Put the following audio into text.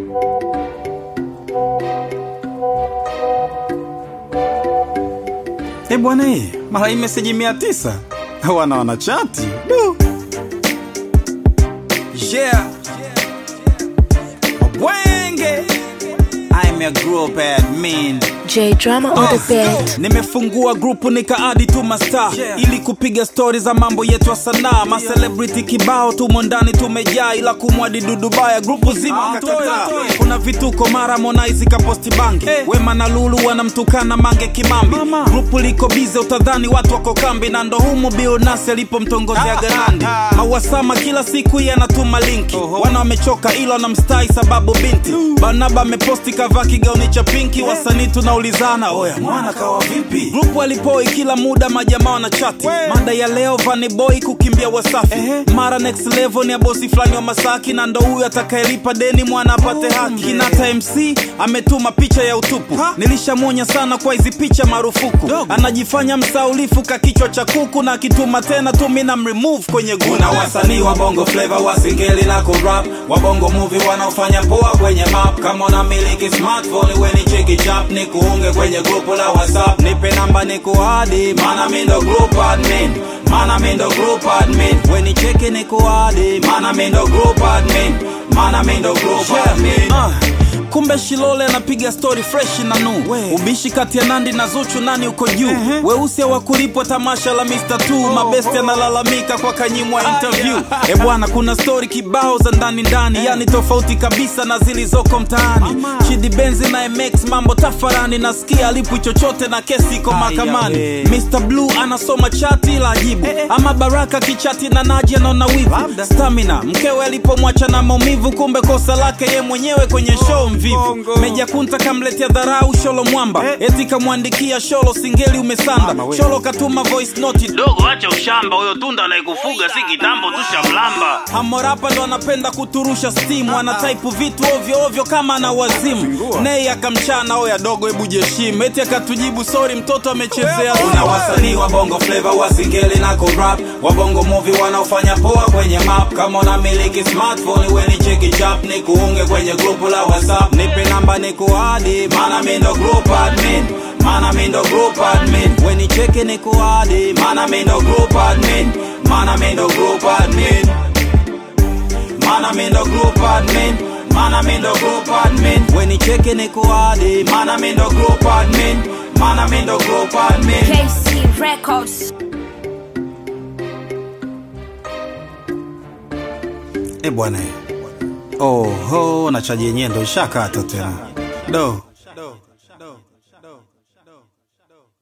Eh bwana, hii mara hii meseji mia tisa wana wanachati Du. yeah. Wenge I'm a group admin J Drama on the beat. nimefungua grupu nikaadi tu masta Yeah. ili kupiga stori za mambo yetu ya sanaa macelebrity kibao tumo ndani tumejaa ila kumwadi dudubaya grupu zima Ah, kakataa. toya, toya. kuna vituko mara Harmonize kaposti bangi Eh. wema na lulu wanamtukana mange kimambi Mama. grupu liko bize utadhani watu wako kambi na ndo humu bilnasi alipomtongozea garandi mauasama kila siku yanatuma linki Oho. wana wamechoka ila wanamstai sababu binti banaba ameposti kavaa kigauni cha pinki wasanii tunaulizana oya mwana kawa vipi grupu alipoi kila muda majamaa wanachati We. mada ya leo Vanny Boy kukimbia wasafi Ehe. mara next level ni ya bosi fulani wa masaki na ndo huyu atakayelipa deni mwana apate haki kinata mc ametuma picha ya utupu Ha? nilishamwonya sana kwa hizi picha marufuku Dogo. anajifanya msaulifu ka kichwa cha kuku na akituma tena tu mina mremove kwenye kuna wasanii wa bongo flavor wa singeli na kurap wa bongo movie wanaofanya poa kwenye map kama unamiliki smartphone weni cheki chap ni kuunge kwenye grupu la whatsapp nipe namba ni kuadi mana mindo group admin mana mindo group admin weni cheki ni kuadi mana mindo group admin mana mindo group admin Ah, kumbe shilole anapiga story fresh na nu We. ubishi kati ya nandi na zuchu nani uko juu Ehe. weusi hawakulipwa tamasha la Mr. Two Oh, mabesti oh. analalamika kwa kanyimwa Ah, interview yeah. e bwana kuna story kibao za ndani ndani yani tofauti kabisa na zilizoko mtaani Mama. Chidi Benzi na MX mambo tafarani nasikia alipwi chochote na kesi iko Aya, mahakamani we. Mr. Blue anasoma chati la ajibu Eh, eh. ama Baraka kichati na Naji anaona wivu Labda. Stamina mkewe alipomwacha na maumivu kumbe kosa lake ye mwenyewe kwenye show mvivu Bongo. Meja Kunta kamletea dharau Sholo Mwamba Eh. eti kamwandikia Sholo singeli umesanda Mama we. Sholo katuma voice note dogo acha ushamba huyo tunda anayekufuga si kitambo tushamlamba Hamorapa ndo anapenda kuturusha stimu, anataipu vitu ovyo ovyo kama ana wazimu. Zingua. Nei akamchana oya dogo, hebu jeshimu, eti akatujibu sori, mtoto amechezea. Kuna wasanii wa bongo flavor wa singeli na kurap, wa bongo movie wanaofanya poa kwenye map. Kama unamiliki smartphone weni cheki chap, ni kuunge kwenye grupu la WhatsApp, nipe namba ni kuadi, mana mi ndo group admin mana mi ndo group admin, weni cheki ni kuadi, mana mi ndo group admin, mana mi ndo group admin. Mana mi ndo group admin Mana mi ndo group admin Weni cheke ni kuadi Mana mi ndo group admin Mana mi ndo group admin KC Records. E bwana Oho na chaji yenyewe ndo ishakata tena Do